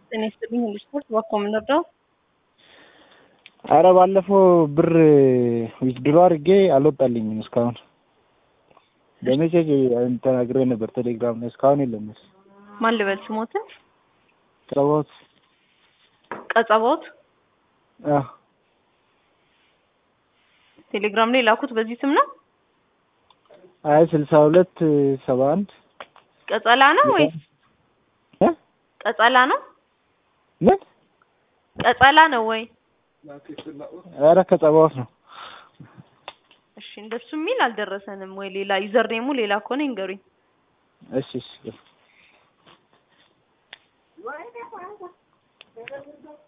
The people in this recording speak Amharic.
ጤና ይስጥልኝ ሁሉ ስፖርት ባኮ የምንረዳው አረ ባለፈው ብር ዊዝድሮ አድርጌ አልወጣልኝም እስካሁን። በሜሴጅ ተናግሬ ነበር ቴሌግራም ላይ እስካሁን የለም። ማን ልበል ስሞትን ጸባኦት ቀጸባዎት አዎ ቴሌግራም ላይ ላኩት በዚህ ስም ነው። አይ ስልሳ ሁለት ሰባ አንድ ቀጸላ ነው ወይስ እ ቀጸላ ነው? ምን ቀጸላ ነው ወይ? አረ ከጸባኦት ነው። እሺ እንደሱ የሚል አልደረሰንም። ወይ ሌላ ዩዘር ኔሙ ሌላ ከሆነ ይንገሩኝ። እሺ እሺ